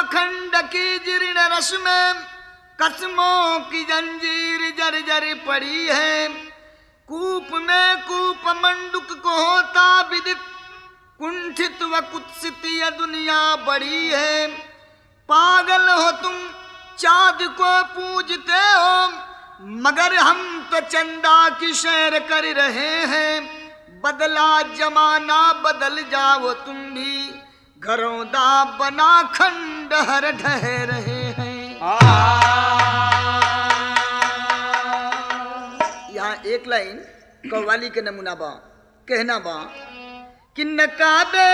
पाखंड की जीर्ण रस में कसमों की जंजीर जर जर पड़ी है कूप में कूप मंडुक को होता विदित कुंठित व कुत्सित यह दुनिया बड़ी है पागल हो तुम चाँद को पूजते हो मगर हम तो चंदा की शेर कर रहे हैं बदला जमाना बदल जाओ तुम भी घरौदा बना खंडहर ढह रहे हैं यहाँ एक लाइन कव्वाली के नमूना बा कहना बा कि नकाबे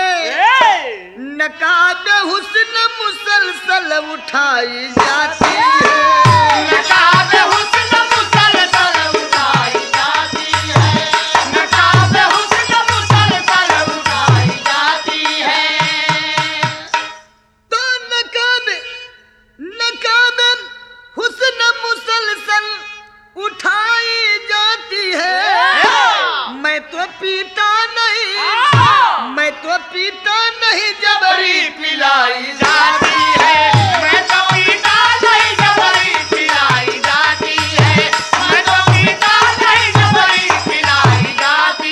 नकाबे हुस्न मुसलसल उठाई जाती है नकाब हुस्न मुसलसल उठाई जाती है नकाब हुस्न मुसलसल उठाई जाती है तो नकाबे नकाबे हुस्न मुसलसल उठाई जाती है मैं तो पीता नहीं मैं तो पीता नहीं जबरी पिलाई जाती जाती है मैं तो पीता नहीं जबरी पिलाई जाती है मैं तो पीता नहीं जबरी पिलाई जाती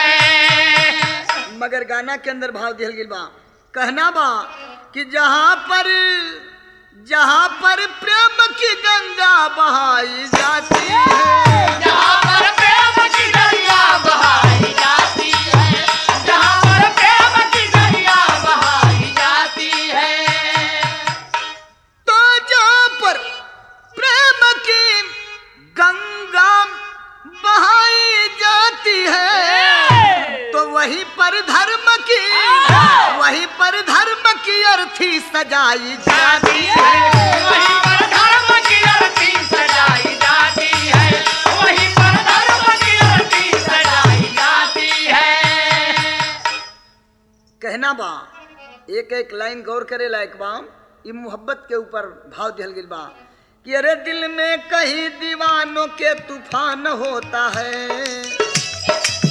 है मगर गाना के अंदर भाव दिल गिल बा कहना बा कि जहाँ पर जहाँ पर प्रेम की गंगा बहाई जाती है जहाँ पर प्रेम की दरिया बहाई जाती है जहाँ पर प्रेम की दरिया बहाई जाती है तो जहाँ पर प्रेम की गंगा बहाई जाती है तो वहीं पर धर्म की वहीं पर धर्म की अर्थी सजाई जाती है वहीं पर धर्म की अर्थी सजाई जाती है वहीं पर धर्म की अर्थी सजाई जाती है कहना बा एक एक लाइन गौर करे लायक बा ई मोहब्बत के ऊपर भाव दिल गिल बा कि अरे दिल में कहीं दीवानों के तूफान होता है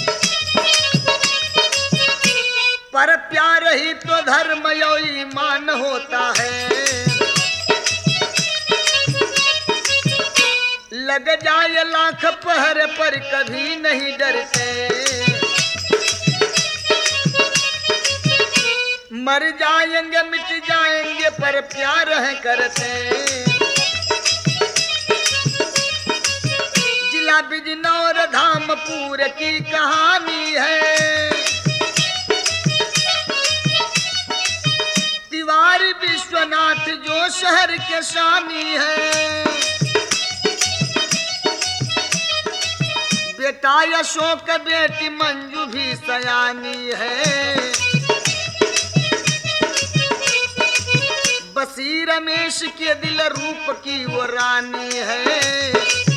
पर प्यार ही तो धर्म यो ईमान होता है लग जाए लाख पहर पर कभी नहीं डरते मर जाएंगे मिट जाएंगे पर प्यार है करते जिला बिजनौर धामपुर की कहानी है तिवारी विश्वनाथ जो शहर के शानी है बेटा अशोक बेटी मंजू भी सयानी है बसी रमेश के दिल रूप की वो रानी है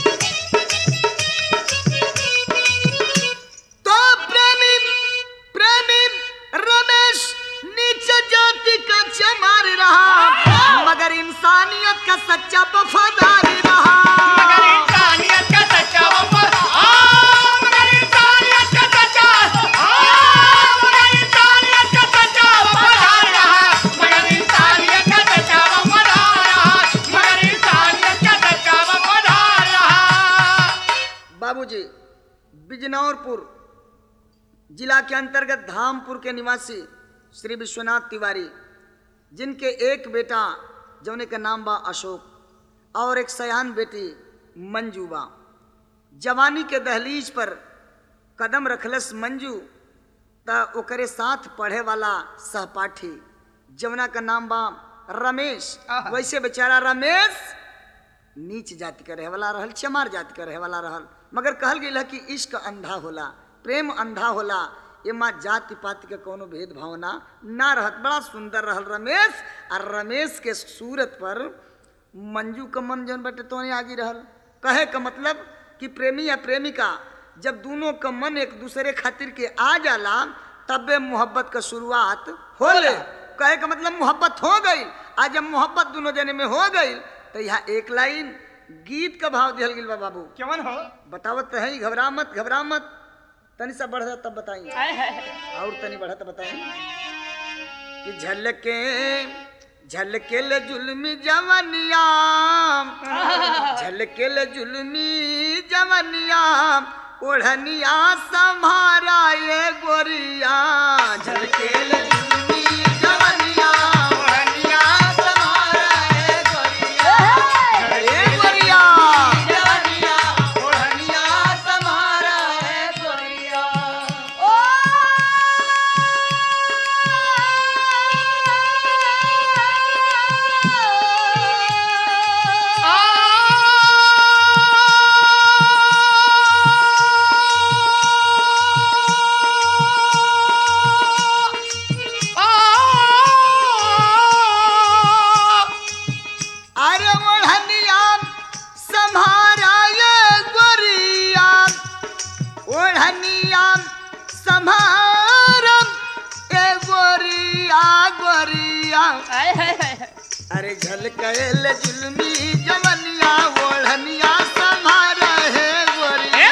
तो प्रेमी प्रेमी रमेश नीचे जाति का चमार रहा मगर इंसानियत का सच्चा वफादार रहा मगर इंसानियत का सच्चा वफा आ, मगर इंसानियत का सच्चा आ, मगर इंसानियत का सच्चा वफादार रहा मगर इंसानियत का सच्चा वफादार रहा मगर इंसानियत का सच्चा वफादार रहा बाबूजी बिजनौरपुर जिला के अंतर्गत धामपुर के निवासी श्री विश्वनाथ तिवारी जिनके एक बेटा जौने का नाम बा अशोक और एक सयान बेटी मंजू बा जवानी के दहलीज पर कदम रखलस मंजू त ओकरे साथ पढ़े वाला सहपाठी जवना का नाम बा रमेश वैसे बेचारा रमेश नीच जाति का रहे वाला रहल चमार जाति का रहे वाला रहल मगर कहल गई कि इश्क अंधा होला प्रेम अंधा होला एमा जाति पाति के कोनो भेद भावना ना रहत बड़ा सुंदर रहल रमेश और रमेश के सूरत पर मंजू का मन जौन बटे तो आगे रहल कहे का मतलब कि प्रेमी या प्रेमिका जब दोनों का मन एक दूसरे खातिर के आ जाला तबे मोहब्बत का शुरुआत होले कहे का मतलब मोहब्बत हो गई आज जब मोहब्बत दोनों जने में हो गई तो यहाँ एक लाइन गीत का भाव दिहल गिल बा बाबू क्यों हो बतावत तो है ही, घबरा मत घबरा मत तनी सा बढ़ तब बताइए आए हाय हाय। और तनी बढ़ा तो बताइए कि झलके झलकेल जुल्मी जवनिया झलकेल जुल्मी जवनिया ओढ़निया संभारा ये गोरिया झलकेल जुल्मी जवनिया ओढ़निया समारा है गोरिया ए गोरिया जवनिया ओढ़निया समारा है गोरिया अरे ओढ़निया संभारा ये गोरिया ओढ़निया संभारा ए गोरिया गोरिया अरे झलकेल जुल्मी जवनिया ओढ़निया संभारा है गोरिया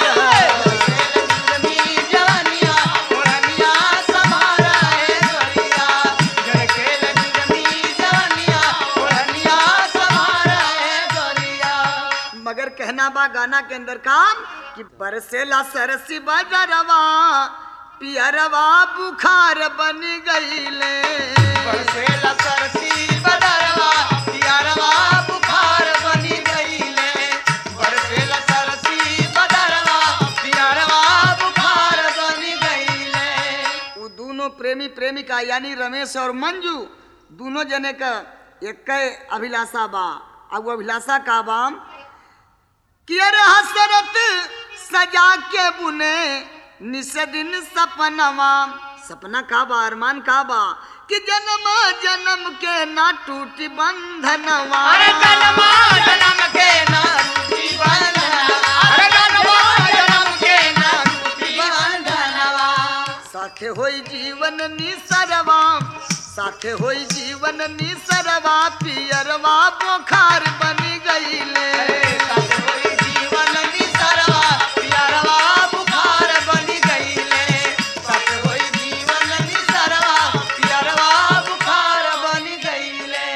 जवनिया ओढ़निया समारा है गोरिया झलकेल जुलमी जवनिया ओढ़निया समारा है गोरिया मगर कहना बा गाना के अंदर काम कि बरसेला सरसी बजरवा पियरवा बुखार बन गईले बरसेला सरसी बदरवा पियरवा बुखार बनी गईले बरसेला सरसी बदरवा पियरवा बुखार बनी गईले वो दोनों प्रेमी प्रेमिका यानी रमेश और मंजू दोनों जने का एक अभिलाषा बा अब वो अभिलाषा का बाम कि अरे हसरत सजा के बुने निस दिन सपनवा सपना का बा अरमान का बा कि जन्म जन्म के ना टूटी बंधनवा अरे जन्मा जन्म के ना रूठी बंधनवा अरे जन्मा जन्म के ना रूठी बंधनवा साथे होई जीवन निसरवा साथे होई जीवन निसरवा पियरवा बोखार बनी गईले सत होई जीवन निसरवा पियरवा बुखार बनी गईले सत होई जीवन निसरवा पियरवा बुखार बनी गईले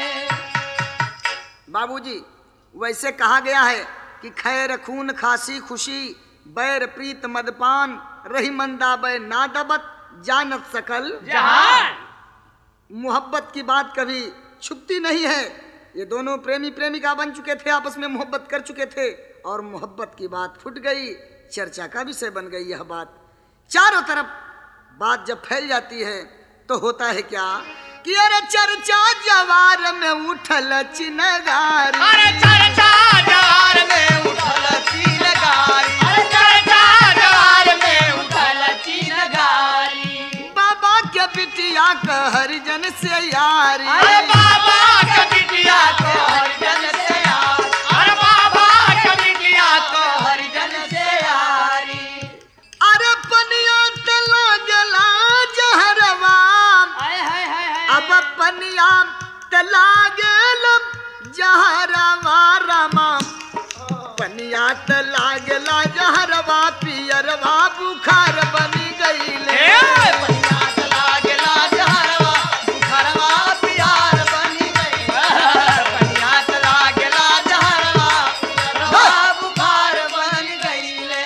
बाबूजी वैसे कहा गया है कि खैर खून खांसी खुशी बैर प्रीत मदपान रही मंदा बै नादबत जानत सकल जहान मोहब्बत की बात कभी छुपती नहीं है ये दोनों प्रेमी प्रेमिका बन चुके थे आपस में मोहब्बत कर चुके थे और मोहब्बत की बात फुट गई चर्चा का विषय बन गई यह बात चारों तरफ बात जब फैल जाती है तो होता है क्या कि अरे चर्चा जवार में उठल चिनगारी अरे चर्चा जवार में उठल चील गारी अरे चर्चा जवार में उठल चील गारी बाबा के बिटिया का हरिजन से यारी अरे बाबा के बिटिया को हरिजन से यार अरे बाबा के बिटिया को हरिजन से यारी अरे पनिया तला गला जहरवा हाय हाय हाय अब पनिया तला गल जहरवा रमा पनिया तला गला जहरवा पियरवा बुखार बनी गईले पनिया चला गेला जहरवा बुखारवा पियार बनी गई पनिया चला गेला जहरवा बुखारवा बुखार बन गईले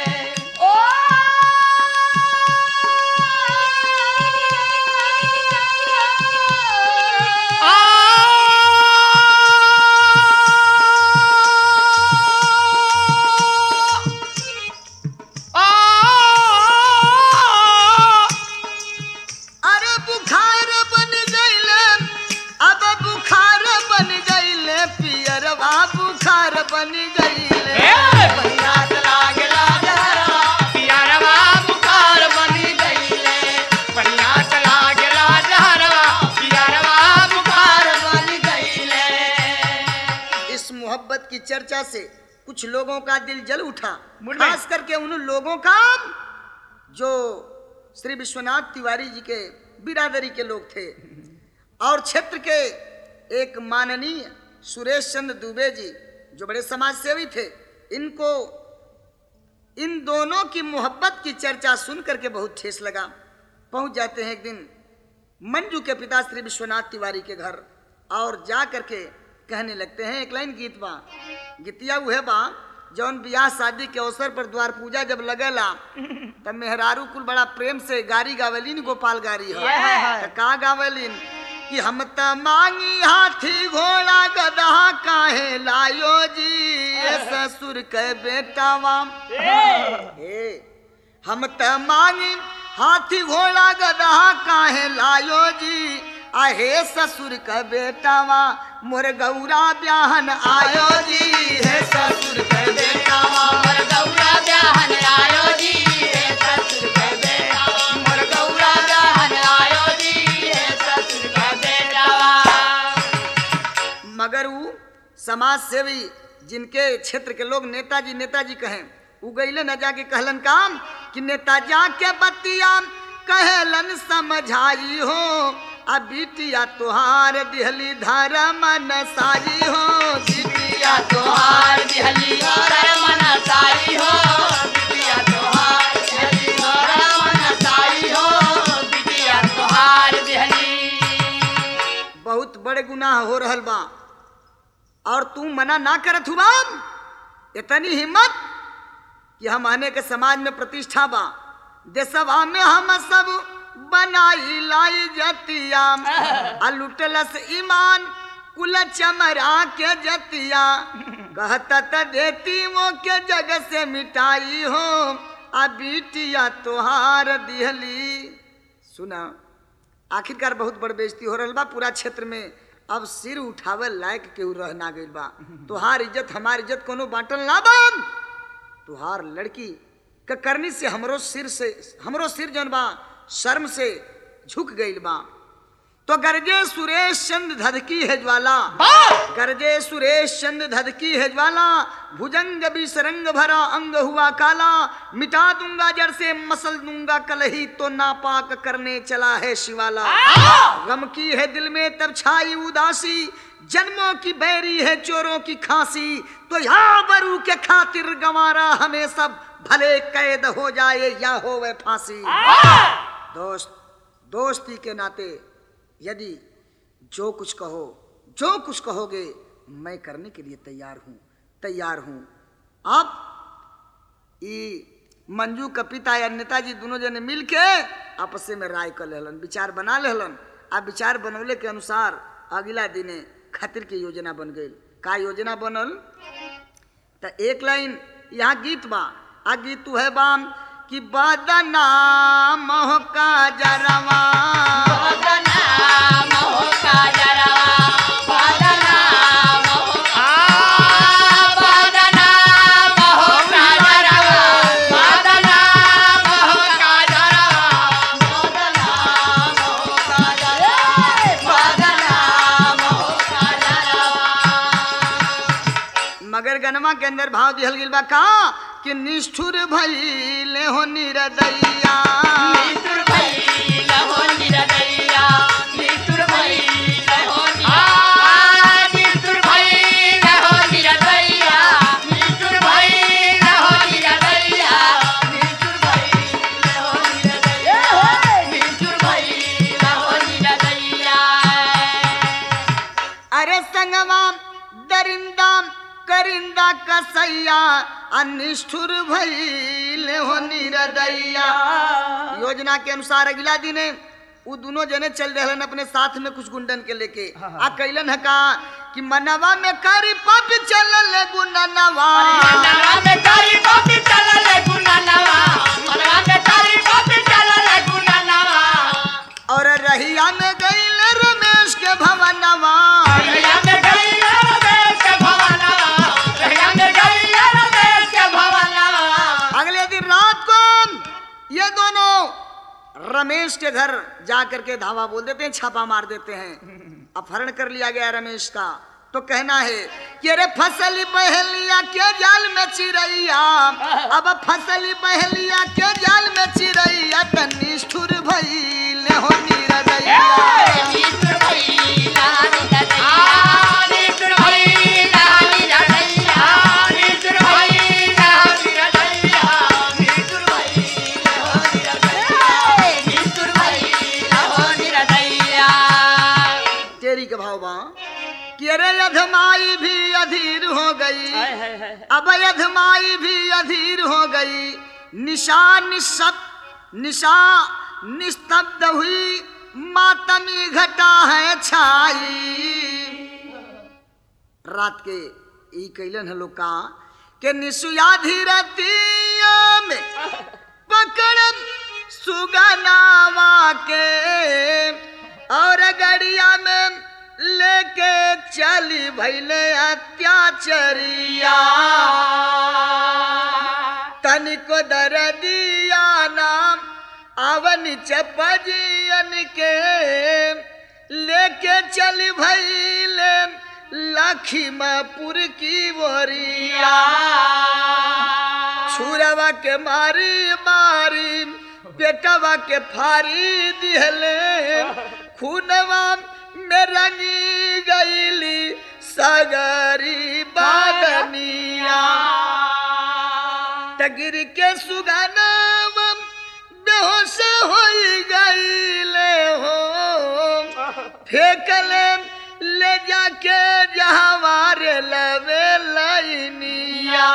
अरे बुखार बन गईले अब बुखार बन गईले पियरवा बुखार बन गईले पनिया चला गेला जहरवा पियारवा बुखार बनी गईले पनिया चला गेला जहरवा पियारवा बुखार बनी गईले इस मोहब्बत की चर्चा से कुछ लोगों का दिल जल उठा मुड़ गए। खास करके उन लोगों का जो श्री विश्वनाथ तिवारी जी के बिरादरी के लोग थे और क्षेत्र के एक माननीय सुरेश चंद्र दुबे जी जो बड़े समाज सेवी थे इनको इन दोनों की मोहब्बत की चर्चा सुन करके बहुत ठेस लगा पहुंच जाते हैं एक दिन मंजू के पिता श्री विश्वनाथ तिवारी के घर और जा करके कहने लगते हैं एक लाइन गीत बा गीतिया उहे बा जौन बियाह शादी के अवसर पर द्वार पूजा जब लगेला तब मेहरारू कुल बड़ा प्रेम से गारी गावेलीन गोपाल गारी है हाय, हाय। त का गावेलीन कि हम त मांगी हाथी घोड़ा गदहा काहे लायो जी ये ससुर के बेटावा हे हम त मांगी हाथी घोड़ा गदहा काहे लायो जी आहे ससुर का बेटावा मोर गौरा ब्याहन आयो जी हे ससुर का बेटावा मोर गौरा ब्याहन आयो जी हे ससुर के बेटा मोर गौरा ब्याहन आयो जी हे ससुर के बेटावा मगर ऊ समाज सेवी जिनके क्षेत्र के लोग नेताजी नेताजी कहें उ गईले न जाके कहलन काम कि नेता जाके बतिया कहलन समझाई हो आ बिटिया तुहार दिहली धर्म न सारी हो बिटिया तोहार दिहली कर मन साई हो बिटिया तोहार दिहली कर मन साई हो बिटिया तोहार दिहली बहुत बड़े गुनाह हो रहल बा और तू मना ना करत हुआ इतनी हिम्मत कि हम आने के समाज में प्रतिष्ठा बा देशवा में हम सब बनाई लाई जतिया आ लुटलस ईमान कुल चमरा के जतिया कहता त देती वो के जग से मिटाई हो आ बिटिया तोहार दिहली सुना आखिरकार बहुत बड़ बेइज्जती हो रहल बा पूरा क्षेत्र में अब सिर उठावे लायक केहू रह ना गइल बा तुहार इज्जत हमार इज्जत कोनो बांटल ना बा तुहार लड़की क करनी से हमरो सिर से हमरो सिर जौन बा शर्म से झुक गइल बा तो गरजे सुरेश चंद धधकी है ज्वाला गरजे सुरेश चंद धधकी है ज्वाला भुजंग बिसरंग भरा अंग हुआ काला मिटा दूंगा जड़ से मसल दूंगा कलही तो नापाक करने चला है शिवाला गम की है दिल में तब छाई उदासी जन्मों की बैरी है चोरों की खांसी तो यहाँ बरू के खातिर गंवारा हमें सब भले कैद हो जाए या हो वह फांसी दोस्त दोस्ती के नाते यदि जो कुछ कहो जो कुछ कहोगे मैं करने के लिए तैयार हूँ तैयार हूँ अब ई मंजू का पिता या नेताजी दोनों जने मिल के आपस में राय कर लेहलन विचार बना लेहलन आ विचार बनौले के अनुसार अगला दिने खातिर की योजना बन गई का योजना बनल त एक लाइन यहाँ गीत बा आ गीत है बाम कि बदनाम हो का जरवा बदनाम हो का जरवा बदनाम हो बदनाम हो का जरवा बदनाम हो का जरवा बदनाम हो का जरवा बदनाम हो का जरवा मगर गनमा के अंदर भाव दिहल गिल बा का कि निष्ठुर भइले हो निरदैया नितुर भइल हो निरदैया नितुर भइल हो निरदैया नितुर भइल हो निरदैया नितुर भइल हो निरदैया नितुर भइल हो निरदैया नितुर भइल हो निरदैया अरे संगवा दरिंदा करिंदा कसैया अनिष्ठुर भइले हो निरदैया योजना के अनुसार अगला दिने उ दोनों जने चल रहलन अपने साथ में कुछ गुंडन के लेके आ कैलन है का कि मनवा में करी पप चलल गुननवा मनवा में तारी बाती चलल गुननवा मनवा में तारी बाती चलल गुननवा और रहिया में गईल रमेश के भवनवा रहिया में गइल रमेश के भवनवा रहिया में गइल रमेश के भवनवा अगले दिन रात को ये दोनों रमेश के घर जा करके धावा बोल देते हैं छापा मार देते हैं अपहरण कर लिया गया रमेश का तो कहना है कि अरे फसली बहलिया के जाल में चिरैया अब फसली बहलिया के जाल में चिरैया त निष्ठुर भइल हो निरदैया नितुर भइला निरदैया नितुर भइला निरदैया नितुर भइला निरदैया नितुर भइला निरदैया नितुर भइला निरदैया तेरी के भाव बा तेरे अधमाई भी अधीर हो गई हाय हाय हाय अब अधमाई भी अधीर हो गई निशा निशब निशा निस्तब्ध हुई मातमी घटा है छाई रात के ई कैलन है लोग का के निसुयाधी रतिया में पकड़ सुगनावा के और गड़िया में लेके चली भैले अत्याचरिया तनिको दरदिया नाम अवन चपजियन के लेके चली भैले लखीमपुर की बोरिया छुरवा के मारी मारी बेटवा के फारी दिहले खूनवा में रंगी गईली सगरी बादनिया तगिर के सुगानव बेहोश हो गईले हो फेंकले ले जाके जहवारे लवे लैनिया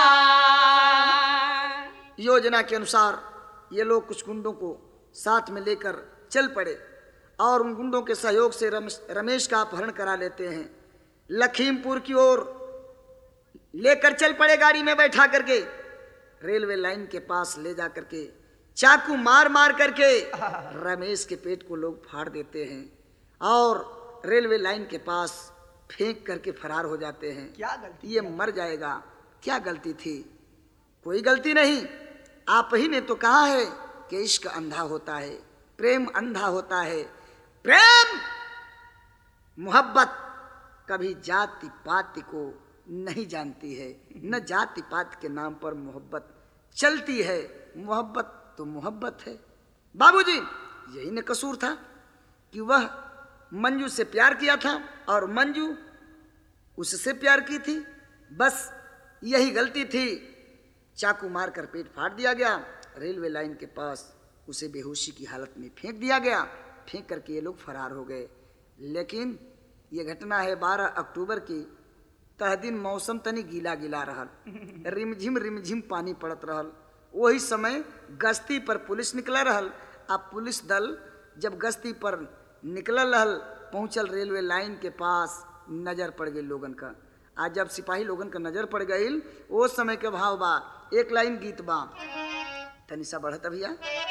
योजना के अनुसार ये लोग कुछ गुंडों को साथ में लेकर चल पड़े और उन गुंडों के सहयोग से रमेश रमेश का अपहरण करा लेते हैं लखीमपुर की ओर लेकर चल पड़े गाड़ी में बैठा करके रेलवे लाइन के पास ले जा करके चाकू मार मार करके रमेश के पेट को लोग फाड़ देते हैं और रेलवे लाइन के पास फेंक करके फरार हो जाते हैं क्या गलती ये मर जाएगा क्या गलती थी कोई गलती नहीं आप ही ने तो कहा है कि इश्क अंधा होता है प्रेम अंधा होता है प्रेम मोहब्बत कभी जाति पाति को नहीं जानती है न जाति पात के नाम पर मोहब्बत चलती है मोहब्बत तो मोहब्बत है बाबूजी यही न कसूर था कि वह मंजू से प्यार किया था और मंजू उससे प्यार की थी बस यही गलती थी चाकू मार कर पेट फाड़ दिया गया रेलवे लाइन के पास उसे बेहोशी की हालत में फेंक दिया गया फेंक करके ये लोग फरार हो गए लेकिन ये घटना है 12 अक्टूबर की तह दिन मौसम तनी गीला गीला रहल रिमझिम रिमझिम पानी पड़त रहल वही समय गश्ती पर पुलिस निकल रहल आ पुलिस दल जब गश्ती पर निकलल रहल पहुंचल रेलवे लाइन के पास नजर पड़ गई लोगन का आज जब सिपाही लोगन का नजर पड़ गई वो समय के भाव बा एक लाइन गीत बा तनी सा बढ़त भैया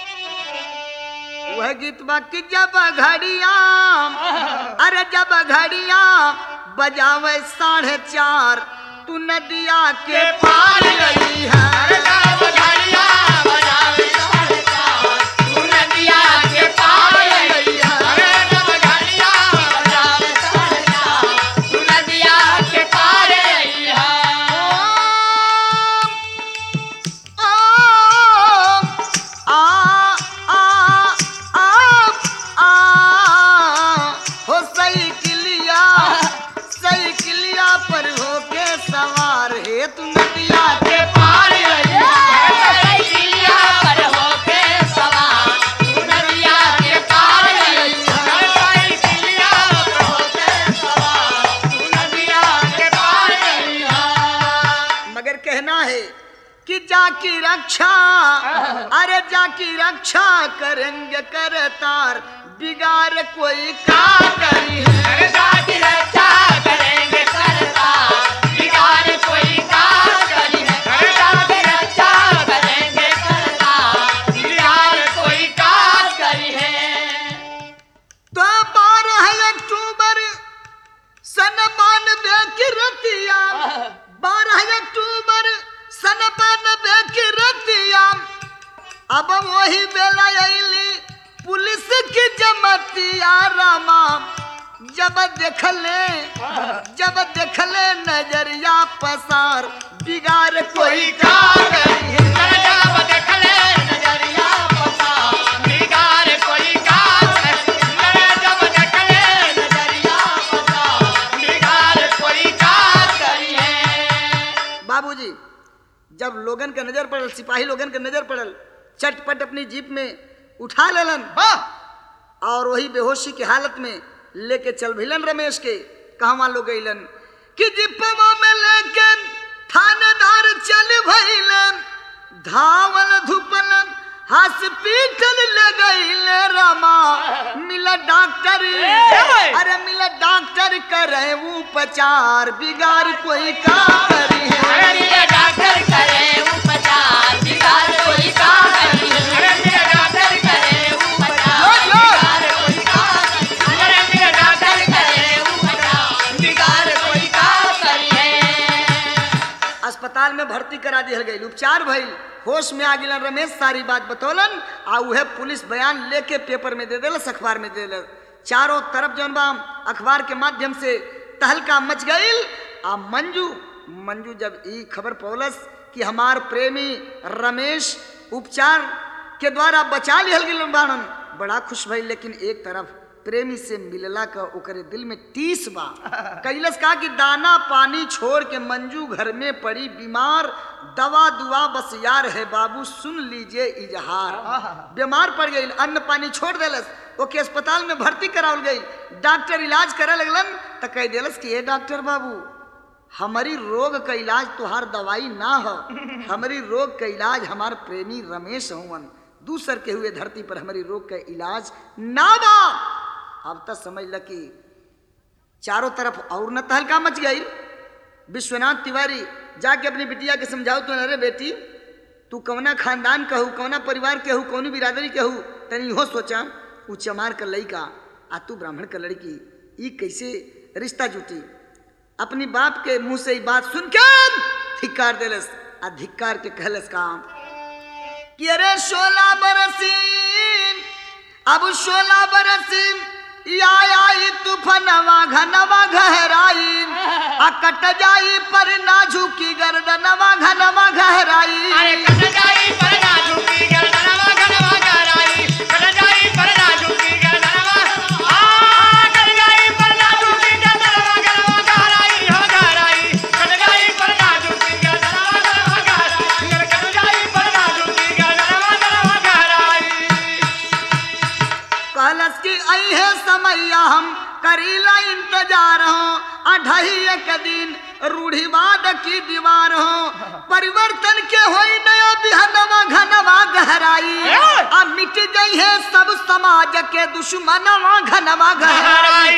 वह गीत बा कि जब घड़िया अरे जब घड़िया बजावे साढ़े चार तू नदिया के पार गई है आ, आ, आ, आ, हो सही किलिया सही किलिया पर होके सवार है तू नदिया के पार गई मगर कहना है कि जाकी रक्षा अरे जाकी रक्षा करेंगे करतार बिगाड़ कोई का करी है तो बारह अक्टूबर सन बानवे की रतिया बारह अक्टूबर सन बानवे की रतिया अब वही बेला अली पुलिस की जमतिया रामा जब देखले जब देखले नजरिया पसार बिगाड़ कोई का करी है बाबूजी जब लोगन का नजर पड़ल सिपाही लोगन का नजर पड़ल चटपट अपनी जीप में उठा लेलन और वही बेहोशी की हालत में लेके चल भिलन रमेश के कहवा लोग गईलन कि जिपवा में लेके थानेदार चल भइलन धावल धुपलन हॉस्पिटल ले गईले रमा मिला डॉक्टर अरे मिला डॉक्टर करे उपचार बिगाड़ कोई का करी है अरे मेरा डॉक्टर करे उपचार बिगाड़ कोई काम नहीं अरे मेरा डॉक्टर करे उपचार बिगाड़ कोई काम नहीं अरे मेरा डॉक्टर करे उपचार बिगाड़ कोई काम करिए अस्पताल में भर्ती करा दिहल गई उपचार भइल होश में आ गिलन रमेश सारी बात बतौलन आ उहे पुलिस बयान लेके पेपर में दे देलस अखबार में दे देलस चारों तरफ जौन बा अखबार के माध्यम से तहलका मच गईल आ मंजू मंजू जब ई खबर पौलस कि हमार प्रेमी रमेश उपचार के द्वारा बचा लिहल गिल बाणन बड़ा खुश भइल लेकिन एक तरफ प्रेमी से मिलला का ओकरे दिल में टीस बा कैलस कहा कि दाना पानी छोड़ के मंजू घर में पड़ी बीमार दवा दुआ बस यार है बाबू सुन लीजिए इजहार बीमार पड़ गई अन्न पानी छोड़ देलस ओके अस्पताल में भर्ती करावल गई डॉक्टर इलाज करे लगलन तो कह देलस कि ए डॉक्टर बाबू हमारी रोग का इलाज तुहार दवाई ना हो हमारी रोग का इलाज हमार प्रेमी रमेश हवन दूसर के हुए धरती पर हमारी रोग का इलाज ना बा अब तक समझ ल कि चारों तरफ और न तहलका मच गई विश्वनाथ तिवारी जाके अपनी बिटिया के समझाओ तो अरे बेटी तू कौना खानदान कहू कौना परिवार के हूँ कौनी बिरादरी के हूँ तनी इहो सोचा ऊ चमार का लड़का आ तू ब्राह्मण का लड़की ई कैसे रिश्ता जुटी अपनी बाप के मुंह से ई बात सुन के धिक्कार देलस आ धिक्कार के कहलस काम कि अरे सोलह बरसीन अब सोलह बरसीन आई आई तूफानवा घनवा गहराई आ कट जाई पर ना झुकी गर्दनवा घनवा गहराई अरे कट जाई पर ना झुकी गर्दनवा घनवा गहराई कट जाई पर ना झुकी गर्दनवा आ कट जाई पर ना झुकी गर्दनवा घनवा गहराई हो गहराई कट जाई पर ना झुकी गर्दनवा घनवा गहराई अरे कट जाई पर ना झुकी गर्दनवा घनवा गहराई कहलस कि आई है समैया हम करीला इंतजार हो अढ़ाई एक दिन रूढ़िवाद की दीवार हो परिवर्तन के होई नया बिहनवा घनवा गहराई आ मिट गई है सब समाज के दुश्मनवा घनवा गहराई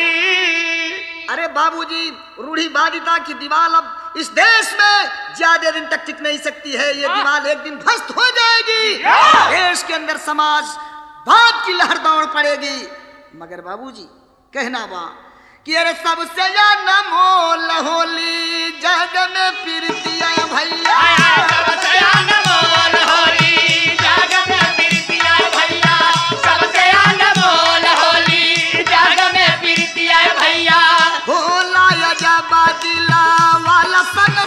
अरे बाबूजी रूढ़िवादिता की दीवार अब इस देश में ज्यादा दिन तक टिक नहीं सकती है ये दीवार एक दिन ध्वस्त हो जाएगी देश के अंदर समाज बात की लहर दौड़ पड़ेगी मगर बाबूजी कहना बा कि अरे सबसे ज्यादा मोल होली जग में प्रीतिया भैया सबसे अनमोल होली जग में प्रीतिया भैया सबसे अनमोल होली जग में प्रीतिया भैया होला यजबा दिला वाला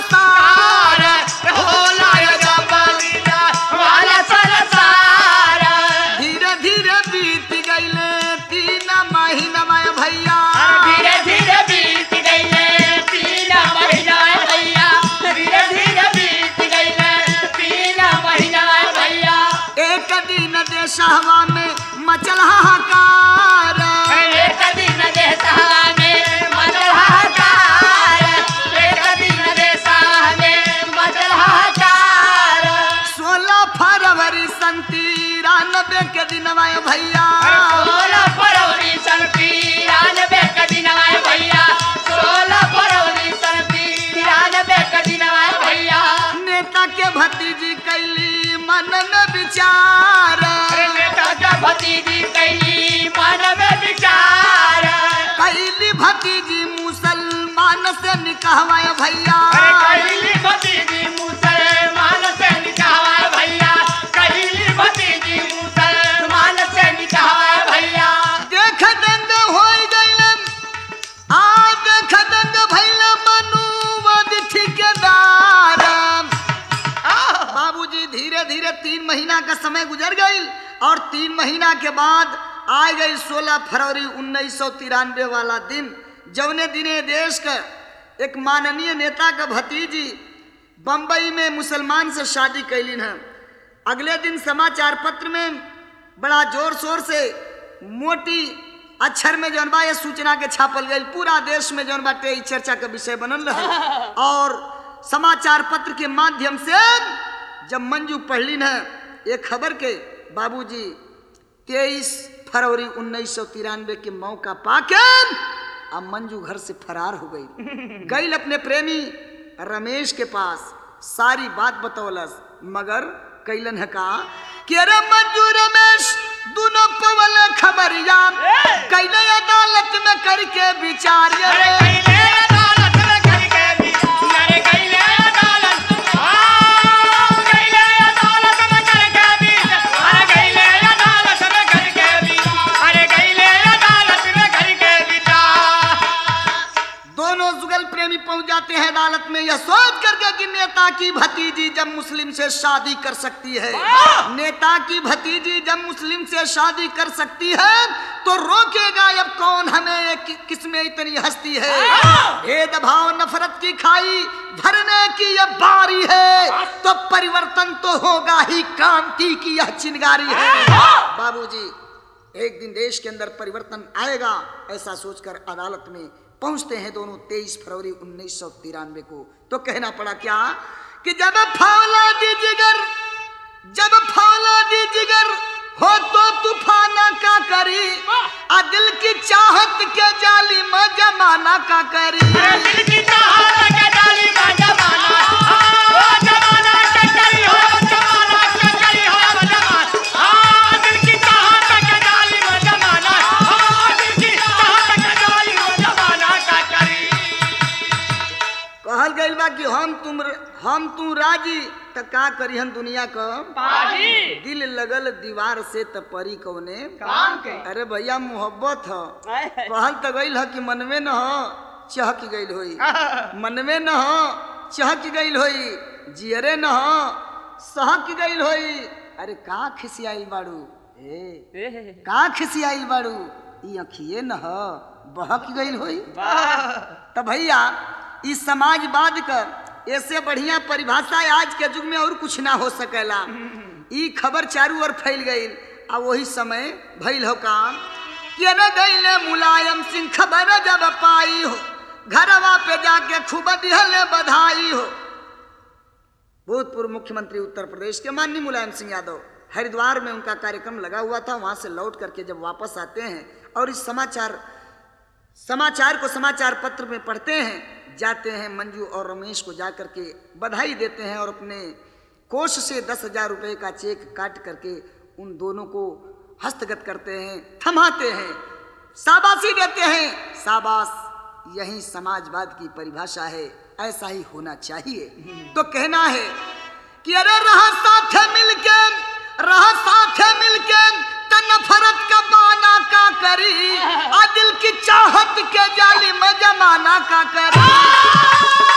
संसार होला जबलिया वाला संसार धीरे धीरे बीत गईले तीन महीना भैया धीरे धीरे बीत गईले तीन महीना भैया धीरे धीरे बीत गईले तीन महीना भैया एक दिन देशहवा में मचल हाहाकार एक दिन देशा में मचल हाहाकार एक दिन देशा में मचल हाहाकार सोलह फरवरी सन तिरानबे के दिन भैया सोलह फरवरी सन तिरानबे का दिन आए भैया सोलह फरवरी सन तिरानबे का दिन आए भैया नेता के भतीजी कैली मन में विचार अरे नेता का भतीजी कैली मन में विचार कैली भतीजी मुसलमान से निकहवा भैया अरे कैली भतीजी मुसलमान से निकाह भैया कैली भतीजी मुसलमान से निकाह भैया देख दंग हो गईलन आ देख दंग भैल मनुवद ठिकेदार बाबूजी धीरे धीरे तीन महीना का समय गुजर गई और तीन महीना के बाद आ गई सोलह फरवरी उन्नीस सौ तिरानवे वाला दिन जौने दिने देश का एक माननीय नेता का भतीजी बम्बई में मुसलमान से शादी कैलिन है अगले दिन समाचार पत्र में बड़ा जोर शोर से मोटी अक्षर में जौन बा ये सूचना के छापल गई पूरा देश में जौन बाटे ई चर्चा का विषय बनल रहे और समाचार पत्र के माध्यम से जब मंजू पढ़ली न ये खबर के बाबूजी तेईस फरवरी उन्नीस सौ तिरानवे के मौका पाके अब मंजू घर से फरार हो गई गई अपने प्रेमी रमेश के पास सारी बात बतौलस मगर कैलन है का कि अरे मंजू रमेश दोनों पवल खबरिया कैले अदालत में करके विचार अरे कैले अदालत में करके भी अरे कैले अदालत हाँ, कैले अदालत में करके भी अरे कैले अदालत में करके भी अरे कैले अदालत में करके भी दोनों जुगल प्रेमी पहुंच जाते हैं अदालत में यह सोच करके कि नेता की भतीजी जब मुस्लिम से शादी कर सकती है वाह! नेता की भतीजी जब मुस्लिम से शादी कर सकती है तो रोकेगा अब कौन हमें कि, किसमें इतनी हस्ती है वाह! भेदभाव नफरत की खाई भरने की यह बारी है तो परिवर्तन तो होगा ही क्रांति की यह चिंगारी है वाह! बाबूजी एक दिन देश के अंदर परिवर्तन आएगा ऐसा सोचकर अदालत में पहुंचते हैं दोनों 23 फरवरी उन्नीस सौ तिरानवे को तो कहना पड़ा क्या कि जब फौला दी जिगर जब फौला दी जिगर हो तो तूफाना का करी आ दिल की चाहत के जाली में जमाना का करी अरे दिल की चाहत के डाली का जमाना हाँ, जमाना के करी हो जमाना के करी हो जमाना हाँ, दिल की चाहत के डाली में जमाना हाँ, दिल की चाहत के डाली में जमाना का करी कहल गइल बा कि हम तुम हम तू राजी त का करिहन दुनिया क पाजी दिल लगल दीवार से त परी कौने काम के अरे भैया मोहब्बत ह कहल त गइल ह कि मनवे न ह चहक गइल होई मनवे न ह चहक गइल होई जियरे न ह सहक गइल होई अरे का खिसियाइल बाड़ू ए का खिसियाइल बाड़ू ई अखिए न ह बहक गइल होई तो भैया इस समाजवाद का ऐसे बढ़िया परिभाषा है आज के युग में और कुछ ना हो सकेला ई खबर चारू ओर फैल गई आ वही समय भइल हो काम कि अरे गईले मुलायम सिंह खबर जब पाई हो घरवा पे जाके खूब दिहले बधाई हो भूतपूर्व मुख्यमंत्री उत्तर प्रदेश के माननीय मुलायम सिंह यादव हरिद्वार में उनका कार्यक्रम लगा हुआ था वहां से लौट करके जब वापस आते हैं और इस समाचार समाचार को समाचार पत्र में पढ़ते हैं जाते हैं मंजू और रमेश को जा करके बधाई देते हैं और अपने कोष से दस हजार रुपये का चेक काट करके उन दोनों को हस्तगत करते हैं थमाते हैं शाबाशी देते हैं शाबाश यही समाजवाद की परिभाषा है ऐसा ही होना चाहिए तो कहना है कि अरे रहा साथ मिलके रहा साथ मिलके त नफरत का बाना का करी आ दिल की चाहत के जाली में जमाना का करी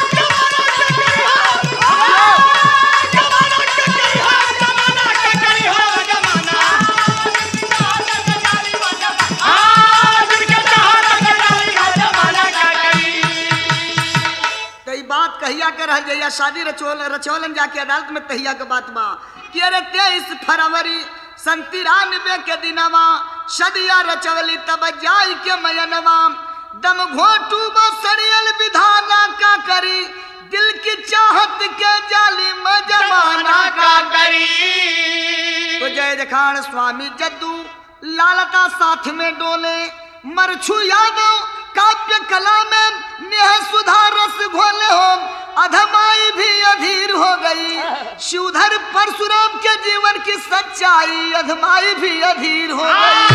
तो ई बात कहिया के रह जइया शादी रचोल रचौलन जाके अदालत में तहिया के बात बा कि अरे तेईस फरवरी सन तिरानवे के दिनवा सदिया रचवली तब जाई के मयनवा दम घोटू सड़ियल विधाना का करी दिल की चाहत के जाली में जमाना का तो जय जखाड़ स्वामी जद्दू लालता साथ में डोले मरछू यादव काव्य कला में नेह सुधा रस घोले हो अधमाई भी अधीर हो गई शिवधर परशुराम के जीवन की सच्चाई अधमाई भी अधीर हो गई